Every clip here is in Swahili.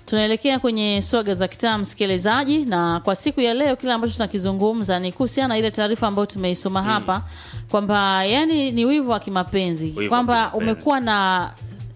tunaelekea kwenye swaga za kitaa msikilizaji na kwa siku ya leo kile ambacho tunakizungumza ni kuhusiana na ile taarifa ambayo tumeisoma hapa kwamba yani ni wivu wa kimapenzi Wivu wa kwamba kimapenzi. umekuwa na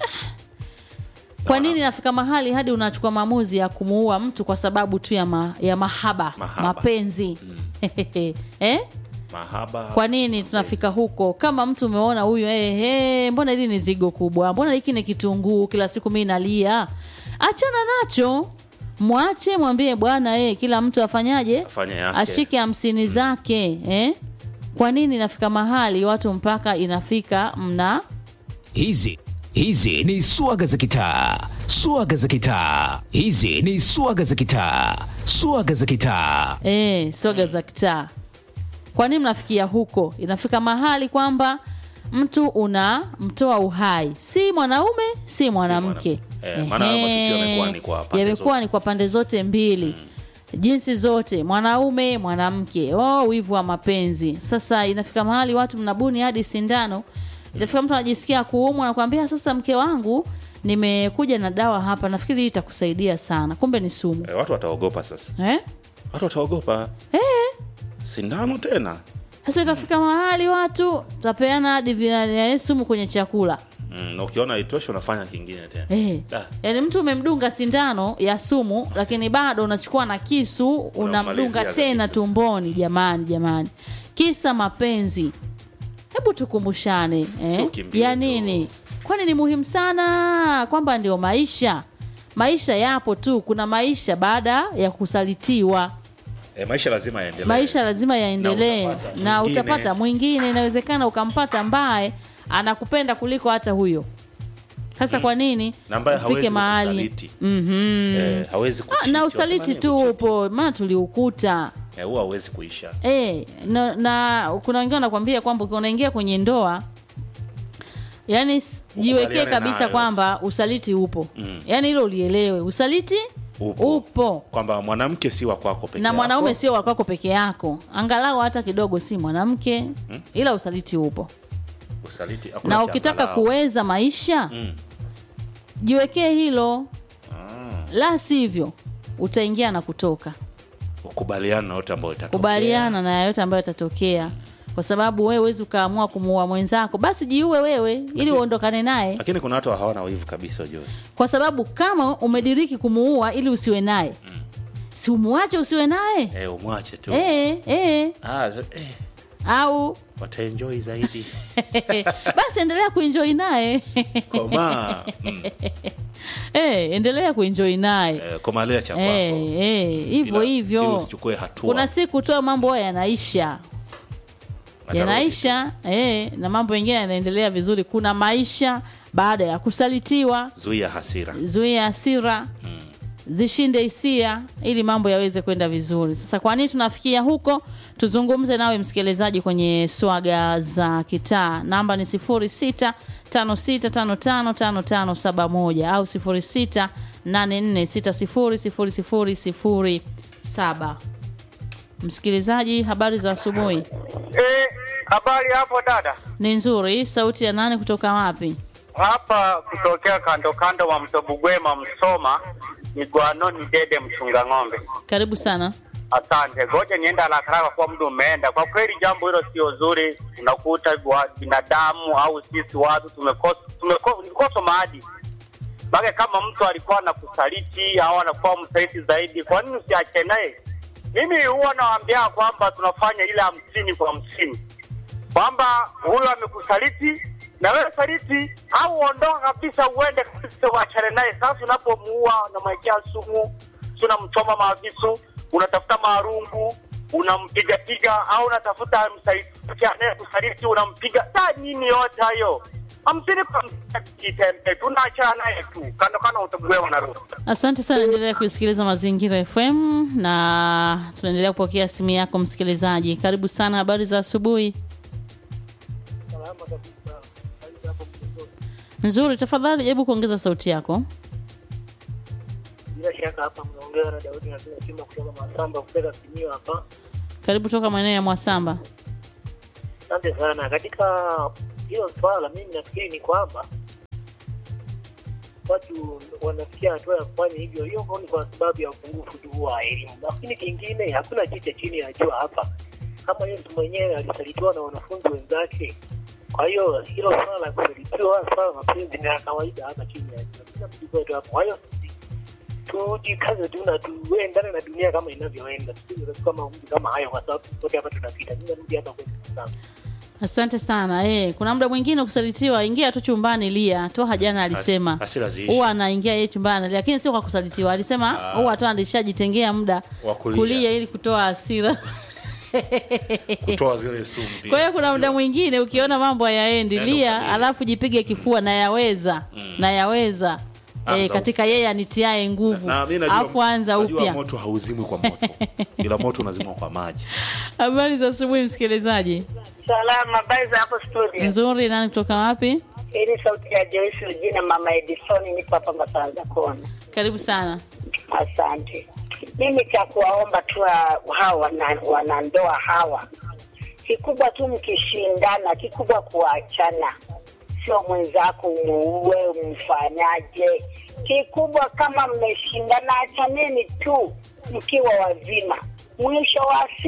kwa nini nafika mahali hadi unachukua maamuzi ya kumuua mtu kwa sababu tu ya, ma, ya mahaba, Mahaba. mapenzi eh? mahaba kwa nini tunafika huko kama mtu umeona huyu hey, hey, mbona hili ni zigo kubwa mbona hiki ni kitunguu kila siku mi nalia achana nacho mwache mwambie bwana hey, kila mtu afanyaje Afanye yake. ashike hamsini zake eh? kwa nini inafika mahali watu mpaka inafika mna Hizi hizi ni swaga za kitaa, swaga za kitaa. Hizi ni swaga za kitaa, swaga za kitaa. eh, soga za kitaa kwa nini mnafikia huko inafika mahali kwamba mtu unamtoa uhai si mwanaume si mwanamke mwanamke. Eh, maana hayo matukio yamekuwa ni kwa pande yamekuwa zote. ni kwa pande zote mbili jinsi zote mwanaume mwanamke oh, wivu wa mapenzi sasa inafika mahali watu mnabuni hadi sindano itafika mtu anajisikia kuumwa nakwambia sasa mke wangu nimekuja na dawa hapa nafikiri hii itakusaidia sana kumbe ni sumu eh, watu wataogopa sasa eh? watu wataogopa Eh? sindano tena sasa itafika mahali watu tapeana hadi vina- sumu kwenye chakula mm, na ukiona itoshe unafanya kingine tena Eh. Da. yaani mtu umemdunga sindano ya sumu lakini bado unachukua na kisu unamdunga Unamalizia tena kabisa. tumboni jamani jamani kisa mapenzi hebu tukumbushane eh? Sio kimbio ya tu. nini kwani ni muhimu sana kwamba ndio maisha maisha yapo tu kuna maisha baada ya kusalitiwa eh, maisha lazima yaendelee maisha lazima yaendelee Na utapata na mwingine. utapata mwingine inawezekana ukampata ambaye anakupenda kuliko hata huyo sasa kwa nini na ambaye ufike hawezi mahali kukusaliti eh, hawezi Ah, kucheat. na usaliti Wasema tu nini? upo maana tuliukuta Eh, huwa hawezi kuisha e, na, na kuna wengine wanakwambia kwamba ukiwa unaingia kwenye ndoa yani s- jiwekee Ukubaliane kabisa nayo. kwamba usaliti upo mm. yani hilo ulielewe usaliti Upo. upo. kwamba mwanamke si wa kwako peke na mwanaume yako. sio wakwako peke yako angalau hata kidogo si mwanamke ila usaliti upo usaliti hakuna na cha ukitaka angalau. kuweza maisha Mm. jiwekee hilo la sivyo utaingia na kutoka ukubaliana na yote ambayo itatokea. kubaliana na yote ambayo yatatokea kwa sababu wewe huwezi ukaamua kumuua mwenzako basi jiue wewe ili uondokane naye lakini kuna watu hawana wivu kabisa ujue kwa sababu kama umediriki kumuua ili usiwe naye si umuache usiwe naye eh, umwache tu eh, eh, ah, eh, au wataenjoy zaidi basi endelea kuenjoi naye komaa mm, eh, endelea kuenjoi naye eh, komalea cha kwako Eh, eh, hivyo Ila- ili hivyo usichukue hatua kuna siku tu mambo haya yanaisha Atarudi. yanaisha eh, na mambo mengine yanaendelea vizuri kuna maisha baada ya kusalitiwa zuia hasira zuia hasira zishinde hisia ili mambo yaweze kwenda vizuri sasa kwa nini tunafikia huko tuzungumze nawe msikilizaji kwenye swaga za kitaa namba ni 06 56555571 au 06 84600007 msikilizaji habari za asubuhi Eh, habari hapo dada? ni nzuri sauti ya nane kutoka wapi Hapa kutokea kando kando wa mto Bugwema Msoma, ni Gwanoni Dede mchunga ng'ombe. karibu sana Asante, ngoja nienda haraka haraka kwa muda umeenda. Kwa kweli jambo hilo sio zuri, unakuta wa binadamu au sisi watu tumekosa tumekosa maadili. Maana kama mtu alikuwa anakusaliti au anakuwa msaliti zaidi, kwa nini usiache naye? Mimi huwa nawaambia kwamba tunafanya ile hamsini kwa hamsini, kwamba huyo amekusaliti na wewe saliti, au ondoka kabisa, uende kabisa, uachane naye. Sasa unapomuua unamwekea sumu, si unamchoma maavisu, unatafuta marungu, unampigapiga, au unatafuta msaliti anayekusaliti unampiga. Sa nini yote hayo? hamsini kwa hamsini, kitembe, tunaachana naye tu kando kando, utagwewa na ruhusa. Asante sana, endelea kusikiliza Mazingira FM na tunaendelea kupokea simu yako msikilizaji. Karibu sana, habari za asubuhi. Nzuri, tafadhali hebu kuongeza sauti yako. Bila shaka hapa mnaongea na Daudi na simu kutoka Masamba kupeleka Kimio hapa. Karibu toka maeneo ya Mwasamba. Asante sana. Katika hilo swala, mimi nafikiri ni kwamba watu wanafikia hatua ya kufanya hivyo, hiyo ni kwa sababu ya upungufu tu wa elimu. Lakini kingine, hakuna jicho chini ya jua hapa. Kama Yesu mwenyewe alisalitiwa na wanafunzi wenzake, kwa hiyo hilo swala la kusalitiwa, swala la mapenzi ni la kawaida hapa chini ya jua. Kila mtu kwetu hapo. Kwa hiyo sisi tujikaze tu na tuendane na dunia kama inavyoenda, tusije kama mambo kama hayo, kwa sababu wote hapa tunapita. Mimi narudi hapa kwetu sana. Asante sana eh, kuna muda mwingine kusalitiwa, ingia tu chumbani lia. Toha jana alisema hasira ziishi. huwa anaingia yeye chumbani, lakini sio kwa kusalitiwa. Alisema huwa tu alishajitengea muda Wa kulia. kulia ili kutoa hasira. kutoa zile sumu pia. Kwa hiyo kuna muda mwingine ukiona mambo hayaendi, Nenda lia, ukalie. alafu jipige kifua na yaweza na yaweza Anza eh, katika yeye anitiae nguvu, na mimi najua, alafu anza najua upya. moto hauzimwi kwa moto ila moto unazimwa kwa maji Habari za asubuhi, msikilizaji. Salama, habari za hapo studio. Nzuri. Nani kutoka wapi? Hii ni sauti ya Joyce jina Mama Edison, nipo hapa Masanza Kona. Karibu sana. Asante. Mimi cha kuwaomba tu wa- hawa wana- wanandoa hawa, kikubwa tu mkishindana, kikubwa kuachana, sio mwenzako umuue umfanyaje. Kikubwa kama mmeshindana, achaneni tu mkiwa wazima, mwisho wa